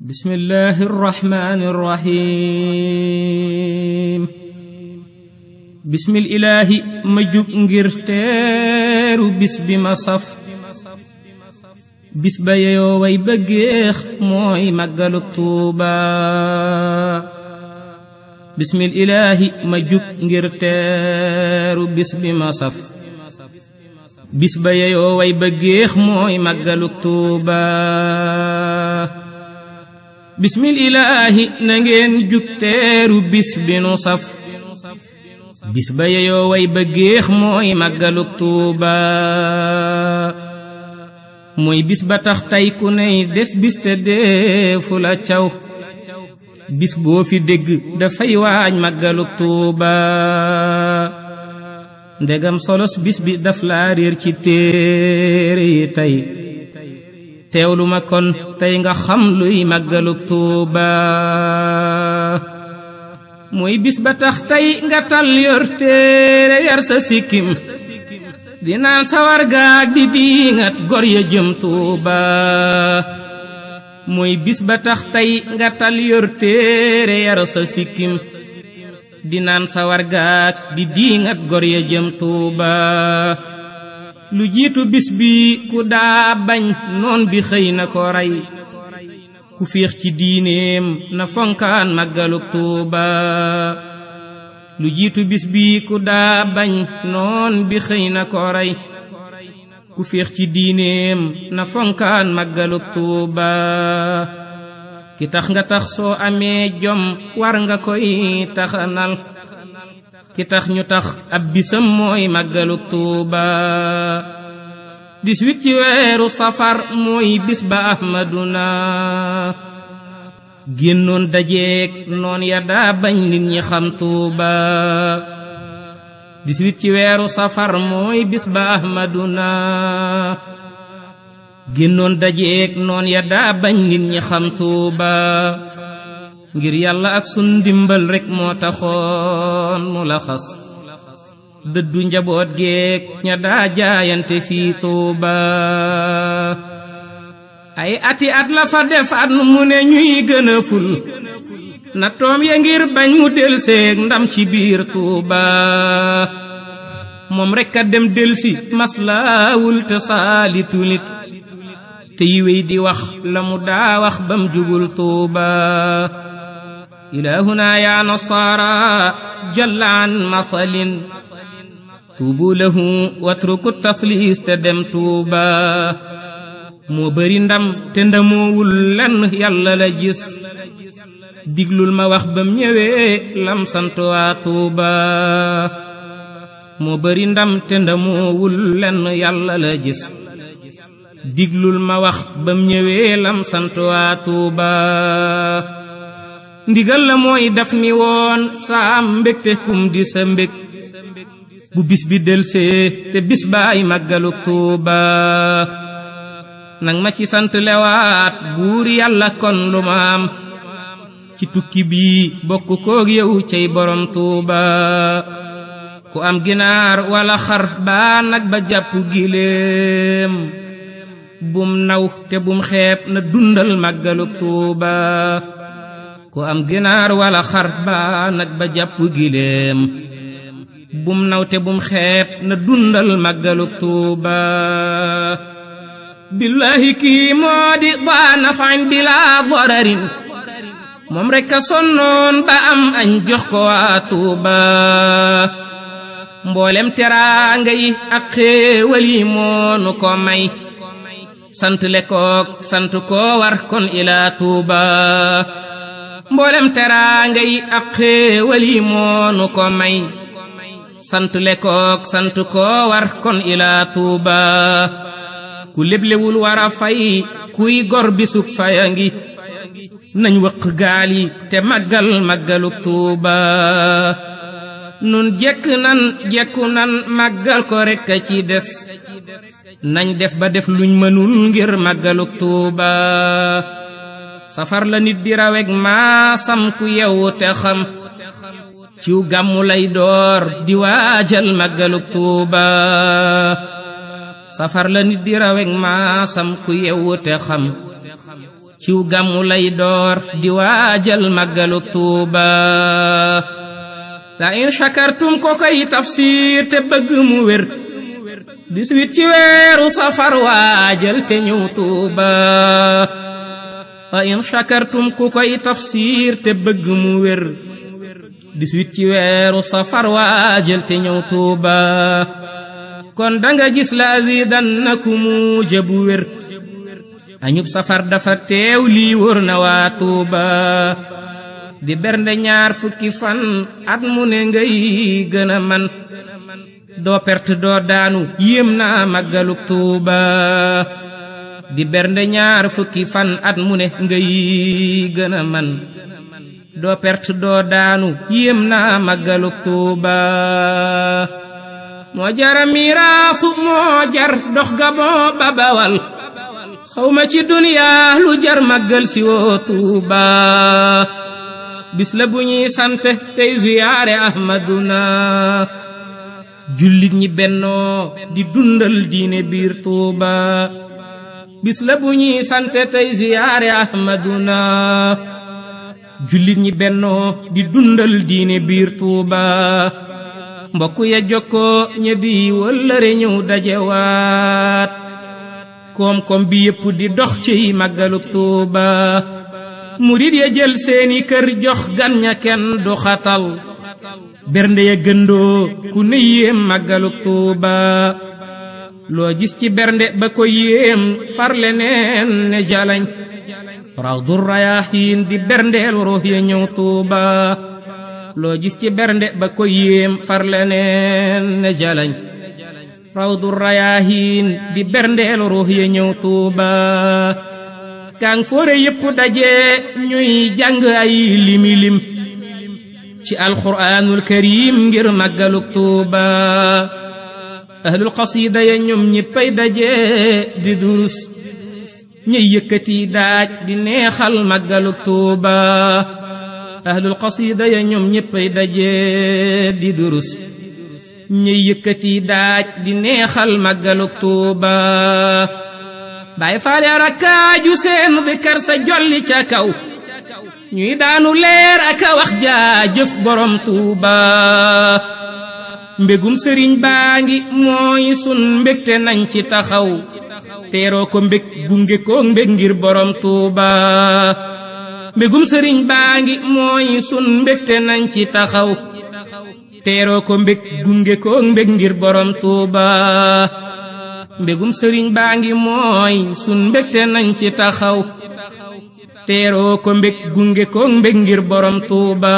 بسم الله الرحمن الرحيم بسم الإله مجوك ngir teeru bis bi ma saf bis ba yeyoo way ba géex mooy màggaluk Tuuba bismil ilaahi ma jug ngir teeru bis bi ma saf bis ba yeyoo way ba géex mooy màggaluk Tuuba bismil ilaahi na ngeen jug teeru bis bi nu saf bis ba yeyoo way ba géex mooy màggaluk Tuuba mooy bis ba tax tey ku ney def bis te deefu la caw bis boo fi dégg dafay waaj màggaluk Tuuba ndegam solos bis bi daf laa réer ci téere yi tey teewlu ma kon tey nga xam luy màggaluk Tuuba mooy bis ba tax tey nga tal yor téere yar sa sikkim dinaan sawar gaag di diingat gor ya jëm Tuuba mooy bis ba tax tey nga tal yor téere yar sa sikkim dinaan sawar gaag di diingat gor ya jëm Tuuba lu jiitu bis bi ku daa bañ noon bi xëy na ko rey ku féex ci diineem na fonkaan màggaluk Tuuba lu jiitu bis bi ku daa bañ noon bi xëy na ko rey ku féex ci diineem na fonkaan màggaluk Tuuba ki tax nga tax soo amee jom war nga koy taxanal ki tax ñu tax ab bisam mooy màggaluk Tuuba dix-huit ci weeru safar mooy bis ba ahmaduna génnoon dajeek noon ya daa bañ nit ñi xam Tuuba dix-huit ci weeru safar mooy bis ba ahmaduna génnoon dajeek noon ya daa bañ nit ñi xam Tuuba ngir yàlla ak sun ndimbal rekk moo taxoon mu la xas dëddu njaboot geek ña daa jaayante fii Tuuba ay ati at la fa def at mu ne ñuy gën a ful na toom ya ngir bañ mu del seeg ndam ci biir Tuuba moom rekk a dem delsi maslaawul te saalitu nit te yiwéy di wax la mu daa wax bam jugul Tuuba ilaahuna yaa nasaara jalla an mathalin tuubu lahu watruku taflis te dem Tuuba moo bari ndam te ndamoowul lenn yàlla la gis diglul ma wax bam ñëwee lam sant waa Tuuba moo bari ndam te ndamoowul lenn yàlla la gis diglul ma wax bam ñëwee lam sant waa Tuuba ndigal la mooy daf ni woon saam mbégte kum di sa mbég bu bis bi delsee te bis baay màggaluk Tuuba nang ma ci sant lewaat buur yàlla kon lu ma am ci tukki bii bokk koog yow cey borom Tuuba ku am ginaar wala xar baa nag ba jàpp giléem bum naw te bum xeeb na dundal màggaluk Tuuba ku am ginaar wala xar baa nag ba jàpp giléem bum naw te bum xeeb na dundal màggaluk Tuuba billaahi kii moo di baa nafain bilaa dararin moom rekk a sonnoon ba am añ jox ko waa Tuuba mboolem teraanga yi ak xéewal yi moonu ko may sant le kook sant koo war kon ilaa Tuuba mboolem teraanga yi ak xéewal yi moonu ko may sant le kook sant koo war kon ilaa Tuuba ku leblewul war a fay kuy gor bisub faya ngi nañ wëq gaal yi te màggal màggaluk Tuuba nun jekk nan jekku nan màggal ko rekk a ci des nañ def ba def luñ mënul ngir màggaluk Tuuba safar la nit di raweg maasam ku yewu te xam ciw gàmmu lay door di waajal màggaluk Tuuba safar la nit di raweg maasam ku yewu te xam ciw gàmmu lay door di waajal màggaluk tuuba la in shakartum ko koy tafsir te bëgg mu wér dix-huit ci weeru safar waajal te ñëw tuuba la in shakartum ku koy tafsir te bëgg mu wér dix-huit ci weeru safar waajal te ñëw tuuba kon danga gis la zidannakumu jëbu wér añub safar dafa teew lii wóor na waa tuuba di bernde ñaar fukki fan at mu ne ngay gën a man doo perte doo daanu yéem naa màggaluk tuuba di bernde ñaar fukki fan at mu ne ngay gën a man doo perte doo daanu yéem naa màggaluk tuuba moo jara miraasu moo jar dox ga moo babawal xawma ci duniyaa lu jar màggal si woo tuuba bis la bu ñuy sante tey ziyaare ahmaduna jullit ñi bennoo di dundal diine biir tuuba bis la bu ñuy sante tey ziyaare ahmaduna jullit ñi bennoo di dundal diine biir tuuba mbokk ya jokkoo ñe di wëllëre ñëw dajewaat koom-koom bi yépp di dox ciy màggaluk tuuba murit ya jël seeni kër jox gan ña kenn du xatal bernde ya gëndoo ku ne yéem màggaluk tuuba loo gis ci bernde ba ko yéem farle neen ne jalañ rawdu rayaxiin di berndeel ruux ya ñëw tuuba loo gis ci bernde ba ko yéem farle neen ne jalañ rawdu rayaxiin di berndeel ruux ya ñëw tuuba kaang foore yépp daje ñuy jàng ay limi lim ci alquraanul karim ngir màggaluk tuuba ahlul qasida ya ñoom ñéppay daje di durus ñuy yëkkati daaj di neexal màggaluk tuuba ahlul qasida ya ñoom ñéppay daje di durus ñuy yëkkati daaj di neexal màggaluk tuuba baay faale rakkaaju seen dikar sa jolli ca kaw ñuy daanu leer aka wax jaajëf borom tuuba mbégum sëriñ baa ngi mooy sun mbégte nañ ci taxaw teeroo ko mbég gunge ko mbég ngir borom tuuba mbégum sëriñ baa ngi mooy sun mbégte nañ ci taxaw teeroo ko mbég gunge ko mbég ngir borom tuuba mbégum sëriñ baa ngi mooy sun mbégte nañ ci taxaw teeroo ko mbég gunge ko mbég ngir borom tuuba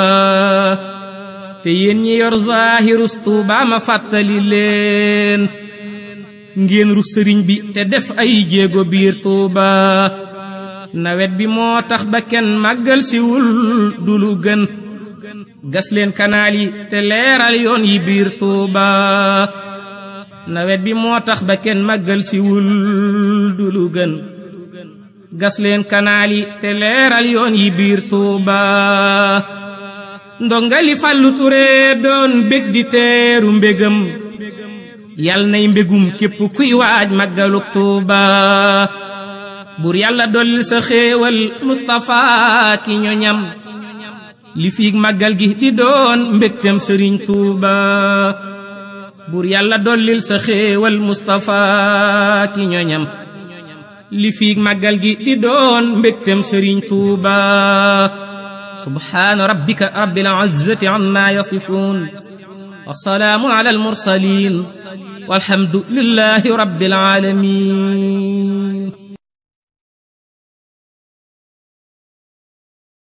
te yéen ñi yor zaahirus tuuba ma fàttali leen ngeen ru sëriñ bi te def ay jéego biir tuuba nawet bi moo tax ba kenn màggal siwul du lu gën gas leen kanaal yi te leeral yoon yi biir tuuba nawet bi moo tax ba kenn màggal siwul du lu gën gas leen kanaal yi te leeral yoon yi biir tuuba ndongali fàllu ture doon bég di teeru mbégam yal nay mbégum képp kuy waaj màggaluk tuuba bur yàlla dollil sa xéewal Mustapha ki ñoñam li fiig màggal gi di doon mbégtem sëriñ tuuba bur yàlla dollil sa xéewal Mustapha ki ñoñam li fiig màggal gi di doon mbégtem sëriñ tuuba subhaana rabbika rabbil izzati amma yasifuun wassalaamu ala almursalin walhamdu lillahi rabbil alamin